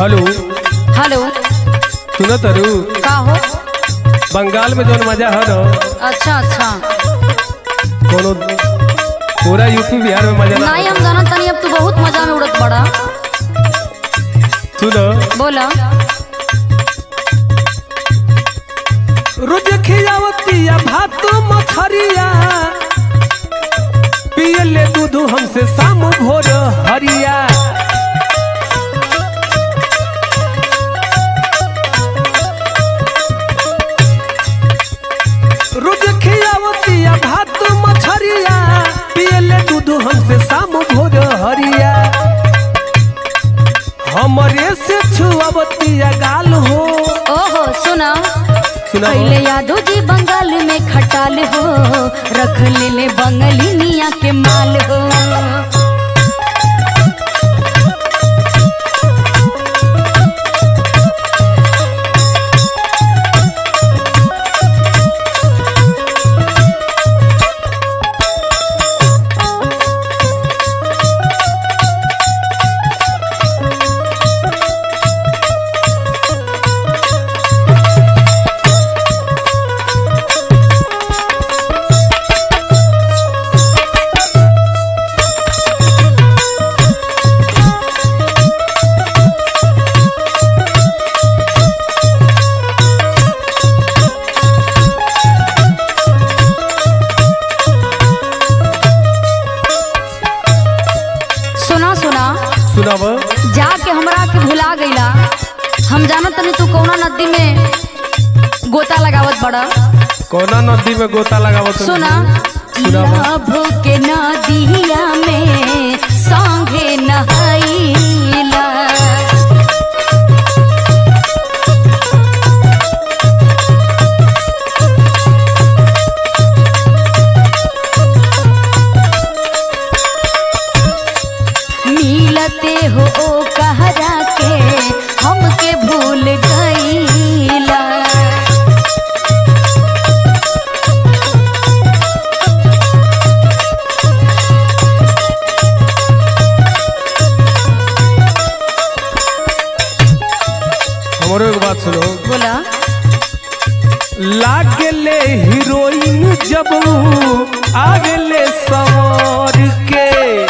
Hello hello सुनो तरु का हो बंगाल में जौन मजा है ना अच्छा अच्छा कोनो पूरा यूपी बिहार में मजा ना नहीं हम जाना तनी अब तू बहुत मजा में उड़त बड़ा सुनो बोला रोज खियावतिया भात मछरिया पिए ले दूध हमसे शाम भोर हरिया रोज खियावतिया भात मछरिया पिए ले दूध हमसे शाम भोर हरिया हमरे से छुआवतिया गाल हो ओहो सुना सुना पहले यादव जी बंगाल में खटाल हो रख ले ले बंगली निया के माल हो सुना सुना सुनाव जाके हमरा के भुला गईला हम जानत तनी तू कौना नदी में गोता लगावत बड़ा कोना नदी में गोता लगावत सुना सुनावा। लभ के नदिया में संगे नहाइला मिलते हो ओ कहरा के हमके भूल गईला हमरो एक बात सुनो बोला लागले हीरोइन जब आगले सवार के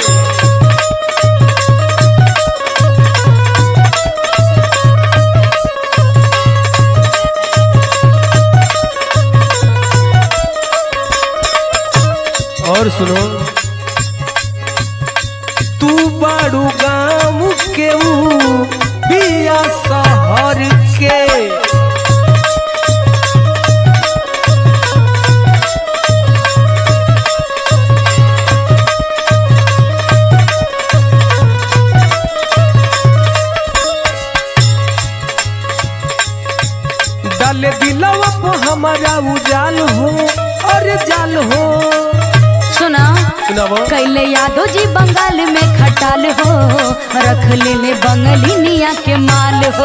और सुनो तू बाड़ू गाँव के ऊ बिया शहर के डाले दिलवा पे हमारा उजाल हो अरे जाल हो सुना सुनाबो कैले यादव जी बंगाल में खटाल हो रख ले ले बंगली निया के माल हो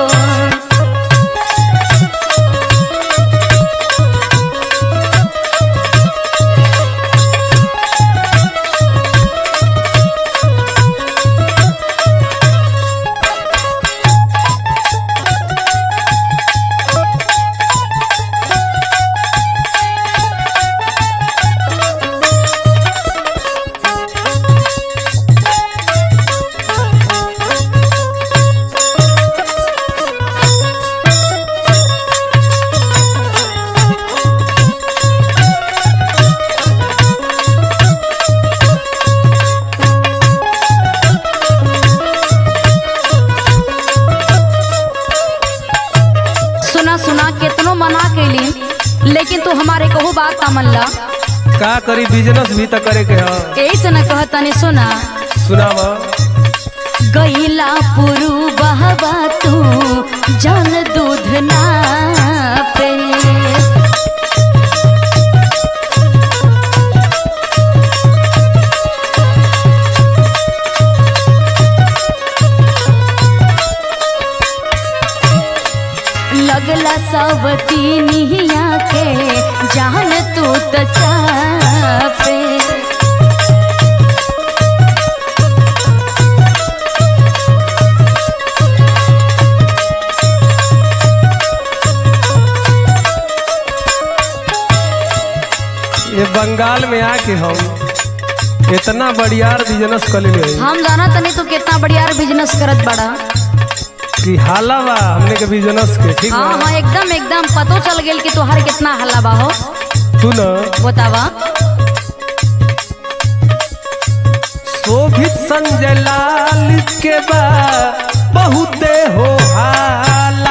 सुना सुना केतनो मना कैली लेकिन तू हमारे कहू बात का मनला का करी बिजनेस भी तो करे के ह यही से न कहतनी सुना सुनावा गईला पुरु बहबा तू जल दूध ना पे लगला सब तीनिया के जान तू त चापे बंगाल में आके हम इतना बढ़ियार बिजनेस कर ले हम जाना तनी तू कितना बढ़िया बिजनेस करत बड़ा कि हाला बा हमने के बिजनेस के ठीक हाँ बा हाँ एकदम एकदम पतो चल गेल कि तोहर कितना हल्ला बा हो तू न बतावा शोभित संजय लाल के बा बहुते हो हाला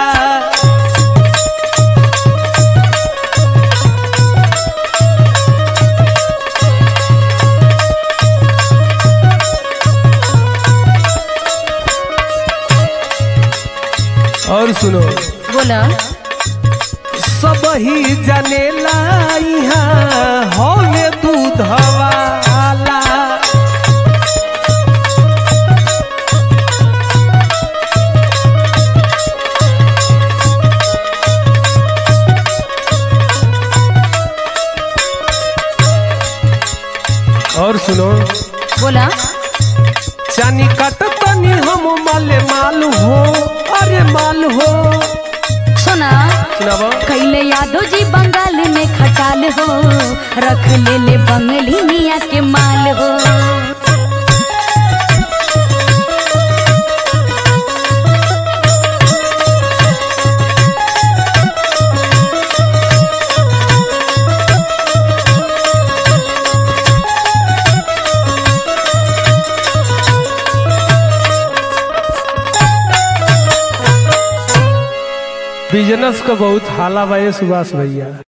और सुनो बोला सब ही जनेला यहाँ हौले दूध वाला और सुनो बोला चानी कट तनी हम माले माल हो अरे माल हो सुना सुनाबो कैले यादव जी बंगाल में खटाल हो रख ले ले बंगली मिया के माल हो बिजनेस का बहुत हाला बा ये सुभाष भैया